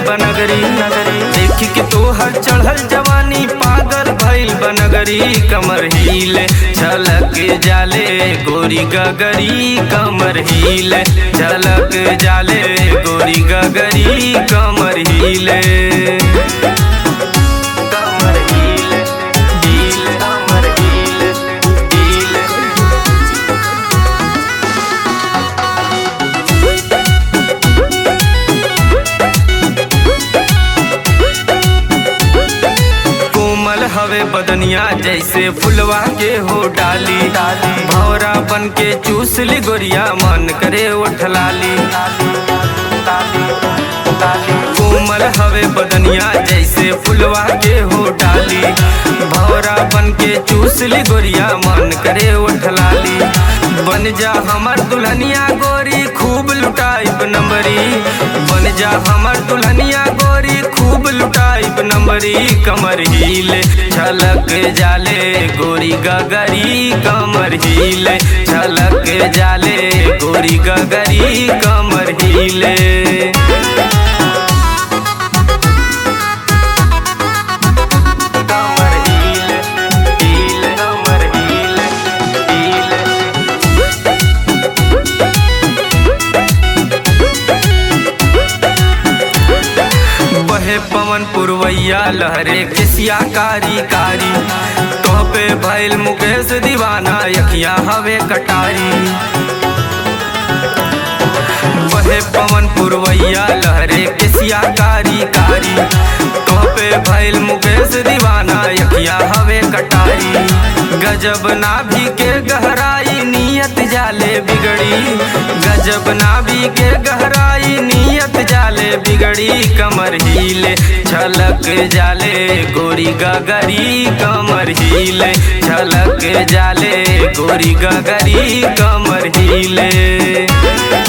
बनगरी देख के तोहर चढ़ल जवानी पागल भइल बनगरी कमर हिले झलक जाले गोरी गगरी कमर हिले झलक जाले गोरी गगरी कमर हिले कमर हिले हिले कमर हिले हिले कोमल हवे बदनिया जैसे फुलवा के हो डाली भौरा बन के चूस ली गोरिया मन करे उठलाली कोमल हवे बदनिया जैसे फुलवा के हो डाली भौरा बन के चूस ली गोरिया मन करे उठलाली बन जा हमर दुल्हनिया गोरी खूब लुटाइब नंबरी बन जा हमर दुल्हनिया गोरी खूब लुटाइब नंबरी कमर हिले झलक जाले गोरी गगरी कमर हिले झलक जाले गोरी गगरी कमर हिले कमर हिले हिले कमर हिले हिले बहे पवन पुरवैया लहरे किसिया कारी कारी तो पे भैल मुकेश दीवाना यखिया हवे कटारी बहे पवन पुरवैया लहरे किसिया कारी कारी तो पे भैल मुकेश दीवाना यखिया हवे कटारी गजब नाभि के गहराई नियत जाले बिगड़ी गजब नाभि के गहराई नियत जाले बिगड़ी कमर हिले झलक जाले गोरी गगरी कमर हिले झलक जाले गोरी गगरी कमर हिले